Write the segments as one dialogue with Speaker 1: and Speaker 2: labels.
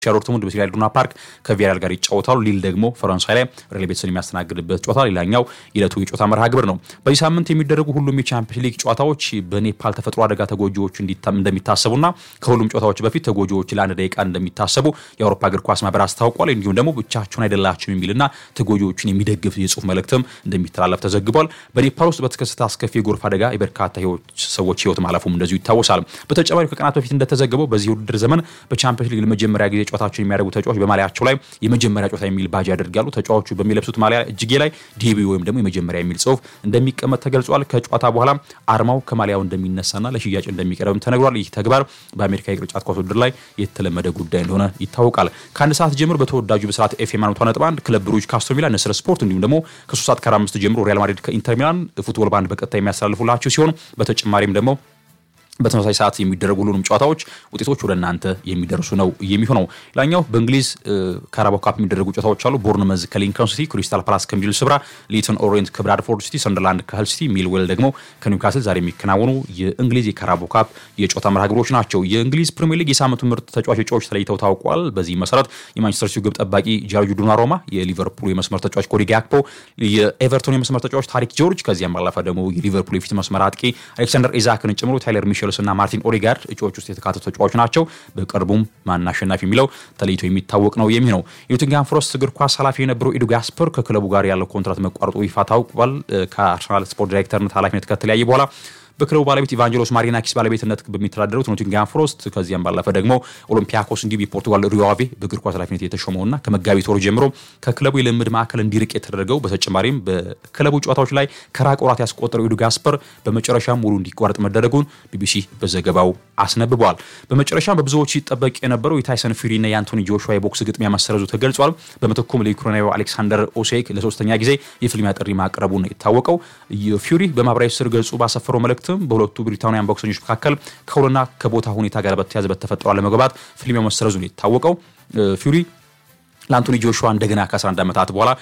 Speaker 1: ዶርትሙንድ በሴሪያል ኢዱና ፓርክ ከቪያሪያል ጋር ይጫወታሉ። ሊል ደግሞ ፈረንሳይ ላይ ሬል ቤቲስን የሚያስተናግድበት ጨዋታ ሌላኛው የዕለቱ የጨዋታ መርሃ ግብር ነው። በዚህ ሳምንት የሚደረጉ ሁሉም የቻምፒየንስ ሊግ ጨዋታዎች በኔፓል ተፈጥሮ አደጋ ተጎጂዎች እንደሚታሰቡና ከሁሉም ጨዋታዎች በፊት ተጎጂዎች ለአንድ ደቂቃ እንደሚታሰቡ የአውሮፓ እግር ኳስ ማህበር አስታውቋል። እንዲሁም ደግሞ ብቻቸውን አይደላችሁም የሚልና ተጎጂዎችን የሚደግፍ የጽሁፍ መልእክትም እንደሚተላለፍ ተዘግቧል። በኔፓል ውስጥ በተከሰተ አስከፊ የጎርፍ አደጋ የበርካታ ሰዎች ህይወት ማለፉም እንደዚሁ ይታወሳል። በተጨማሪ ከቀናት በፊት እንደተዘገበው በዚህ ውድድር ዘመን በቻምፒየንስ ሊግ ለመጀመሪያ ጊዜ ጨዋታቸውን የሚያደርጉ ተጫዋች በማሊያቸው ላይ የመጀመሪያ ጨዋታ የሚል ባጅ ያደርጋሉ። ተጫዋቹ በሚለብሱት ማሊያ እጅጌ ላይ ዲቢ ወይም ደግሞ የመጀመሪያ የሚል ጽሁፍ እንደሚቀመጥ ተገልጿል። ከጨዋታ በኋላ አርማው ከማሊያው እንደሚነሳና ለሽያጭ እንደሚቀርብም ተነግሯል። ይህ ተግባር በአሜሪካ የቅርጫት ኳስ ውድድር ላይ የተለመደ ጉዳይ እንደሆነ ይታወቃል። ከአንድ ሰዓት ጀምሮ በተወዳጁ በስርዓት ኤፍኤም አንድ ነጥብ አንድ ክለብ ብሩጅ ከአስቶን ቪላ፣ ንስር ስፖርት እንዲሁም ደግሞ ከሶስት ሰዓት ከአራት አምስት ጀምሮ ሪያል ማድሪድ ከኢንተር ሚላን ፉትቦል ባንድ በቀጥታ የሚያስተላልፉላችሁ ሲሆን በተጨማሪም ደግሞ በተመሳሳይ ሰዓት የሚደረጉ ሁሉንም ጨዋታዎች ውጤቶች ወደ እናንተ የሚደርሱ ነው የሚሆነው። ሌላኛው በእንግሊዝ ካራባኦ ካፕ የሚደረጉ ጨዋታዎች አሉ። ቦርንመዝ ከሊንከን ሲቲ፣ ክሪስታል ፓላስ ከሚድል ስብራ፣ ሊተን ኦሪየንት ከብራድፎርድ ሲቲ፣ ሰንደርላንድ ከህል ሲቲ፣ ሚልዌል ደግሞ ከኒውካስል ዛሬ የሚከናወኑ የእንግሊዝ የካራባኦ ካፕ የጨዋታ መርሃ ግብሮች ናቸው። የእንግሊዝ ፕሪሚየር ሊግ የሳምንቱ ምርጥ ተጫዋች እጩዎች ተለይተው ታውቋል። በዚህ መሰረት የማንቸስተር ሲቲ ግብ ጠባቂ ጃርጅ ዶናሩማ፣ የሊቨርፑል የመስመር ተጫዋች ኮዲ ጋክፖ፣ የኤቨርቶን የመስመር ተጫዋች ታሪክ ጆርጅ፣ ከዚያም ባለፈ ደግሞ የሊቨርፑል የፊት መስመር አጥቂ አሌክሳንደር ኢዛክን ጨምሮ ታይለር ሚሼልስ እና ማርቲን ኦዴጋርድ እጩዎች ውስጥ የተካተቱ ተጫዋቾች ናቸው። በቅርቡም ማን አሸናፊ የሚለው ተለይቶ የሚታወቅ ነው የሚ ነው። የኖቲንግሃም ፎረስት እግር ኳስ ኃላፊ የነበረው ኢዱ ጋስፐር ከክለቡ ጋር ያለው ኮንትራት መቋረጡ ይፋ ታውቋል። ከአርሰናል ስፖርት ዳይሬክተርነት ኃላፊነት ከተለያየ በኋላ በክለቡ ባለቤት ኢቫንጀሎስ ማሪናኪስ ባለቤትነት በሚተዳደሩት ኖቲንግሃም ፎረስት ከዚያም ባለፈ ደግሞ ኦሎምፒያኮስ እንዲሁም የፖርቱጋል ሪዮ አቬ በእግር ኳስ ኃላፊነት የተሾመውና ከመጋቢት ወር ጀምሮ ከክለቡ የልምድ ማዕከል እንዲርቅ የተደረገው በተጨማሪም በክለቡ ጨዋታዎች ላይ ከራቅ ወራት ያስቆጠረው ኢዱ ጋስፐር በመጨረሻም ሙሉ እንዲቋረጥ መደረጉን ቢቢሲ በዘገባው አስነብበዋል። በመጨረሻም በብዙዎች ሲጠበቅ የነበረው የታይሰን ፊሪና የአንቶኒ ጆሹዋ የቦክስ ግጥሚያ መሰረዙ ተገልጿል። በምትኩም ለዩክሬናዊው አሌክሳንደር ኦሴክ ለሶስተኛ ጊዜ የፍልሚያ ጥሪ ማቅረቡ ነው የታወቀው። ፊሪ በማህበራዊ ስር ገጹ ባሰፈረው መልእክት በሁለቱ ብሪታንያን ቦክሰኞች መካከል ከውልና ከቦታ ሁኔታ ጋር በተያያዘ በተፈጠረው አለመግባባት ፍልሚያው መሰረዙ ነው የታወቀው። ፊውሪ ለአንቶኒ ጆሹዋ እንደገና ከ11 ዓመታት በኋላ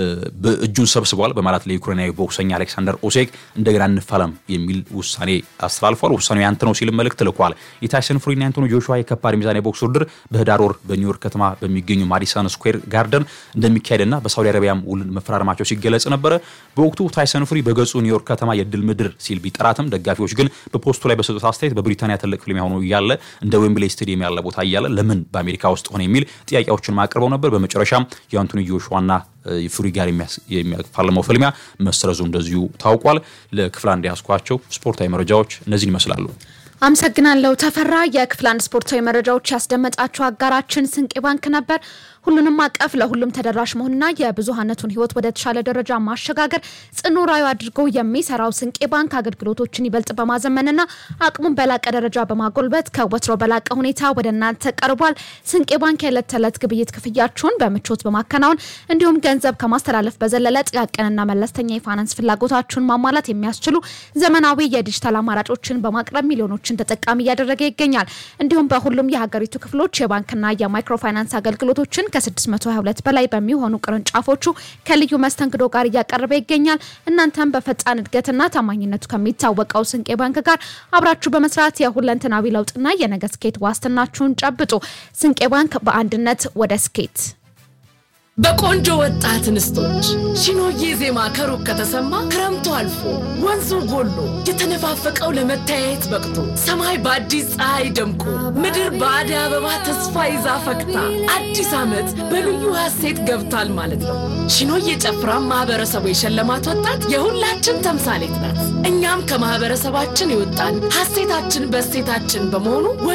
Speaker 1: እጁን ሰብስቧል በማለት ለዩክሬናዊ ቦክሰኛ አሌክሳንደር ኦሴክ እንደገና እንፋለም የሚል ውሳኔ አስተላልፏል። ውሳኔው ያንተ ነው ሲል መልእክት ልኳል። የታይሰን ፉሪና የአንቶኒ ጆሹዋ የከባድ ሚዛን የቦክስ ውድድር በህዳር ወር በኒውዮርክ ከተማ በሚገኙ ማዲሰን ስኩዌር ጋርደን እንደሚካሄድና በሳውዲ አረቢያም ውል መፈራረማቸው ሲገለጽ ነበረ። በወቅቱ ታይሰን ፉሪ በገጹ ኒውዮርክ ከተማ የድል ምድር ሲል ቢጠራትም ደጋፊዎች ግን በፖስቱ ላይ በሰጡት አስተያየት በብሪታንያ ትልቅ ፍልሚያ ሆኖ እያለ እንደ ዌምብሌይ ስቴዲየም ያለ ቦታ እያለ ለምን በአሜሪካ ውስጥ ሆነ የሚል ጥያቄዎችን አቅርበው ነበር። በመጨረሻም የአንቶኒ ጆሹዋና ፉሪ ጋር የሚያፋልመው ፍልሚያ መሰረዙ እንደዚሁ ታውቋል። ለክፍል አንድ ያስኳቸው ስፖርታዊ መረጃዎች እነዚህን ይመስላሉ።
Speaker 2: አመሰግናለሁ ተፈራ። የክፍል አንድ ስፖርታዊ መረጃዎች ያስደመጣችሁ አጋራችን ስንቄ ባንክ ነበር። ሁሉንም አቀፍ ለሁሉም ተደራሽ መሆንና የብዙሀነቱን ሕይወት ወደ ተሻለ ደረጃ ማሸጋገር ጽኑ ራዕዩ አድርጎ የሚሰራው ስንቄ ባንክ አገልግሎቶችን ይበልጥ በማዘመንና አቅሙን በላቀ ደረጃ በማጎልበት ከወትሮ በላቀ ሁኔታ ወደ እናንተ ቀርቧል። ስንቄ ባንክ የዕለት ተዕለት ግብይት ክፍያችሁን በምቾት በማከናወን እንዲሁም ገንዘብ ከማስተላለፍ በዘለለ ጥቃቅንና መለስተኛ የፋይናንስ ፍላጎታችሁን ማሟላት የሚያስችሉ ዘመናዊ የዲጂታል አማራጮችን በማቅረብ ሚሊዮኖችን ተጠቃሚ እያደረገ ይገኛል። እንዲሁም በሁሉም የሀገሪቱ ክፍሎች የባንክና የማይክሮ ፋይናንስ አገልግሎቶችን ከ622 በላይ በሚሆኑ ቅርንጫፎቹ ከልዩ መስተንግዶ ጋር እያቀረበ ይገኛል። እናንተም በፈጣን እድገትና ታማኝነቱ ከሚታወቀው ስንቄ ባንክ ጋር አብራችሁ በመስራት የሁለንተናዊ ለውጥና የነገ ስኬት ዋስትናችሁን ጨብጡ። ስንቄ ባንክ በአንድነት ወደ ስኬት
Speaker 3: በቆንጆ ወጣት እንስቶች ሺኖዬ ዜማ ከሩቅ ከተሰማ ክረምቱ አልፎ ወንዙ ጎሎ የተነፋፈቀው ለመተያየት በቅቶ ሰማይ በአዲስ ፀሐይ ደምቆ ምድር በአደይ አበባ ተስፋ ይዛ ፈክታ አዲስ ዓመት በልዩ ሀሴት ገብቷል ማለት ነው። ሺኖዬ ጨፍራ ማህበረሰቡ የሸለማት ወጣት የሁላችን ተምሳሌት ናት። እኛም ከማህበረሰባችን የወጣን ሀሴታችን በሴታችን በመሆኑ